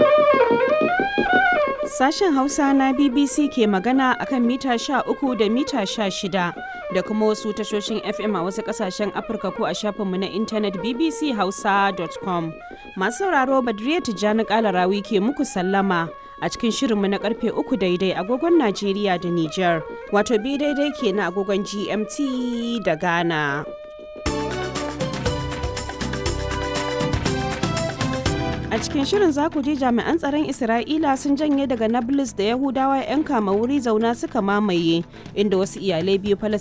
Sashen Hausa na BBC ke magana akan mita 13 da mita 16 da kuma wasu tashoshin FM a wasu kasashen Afirka ko a shafinmu na intanet bbchausa.com. Masu sauraro Badriya Tijjani Kalarawi ke muku sallama a cikin shirinmu na karfe uku daidai agogon Najeriya da Nijar, wato bi daidai ke na agogon GMT da Ghana. A cikin shirin za ku ji jami'an tsaron Isra'ila sun janye daga Nablus da Yahudawa 'yan kama wuri zauna suka mamaye, inda wasu iyalai biyu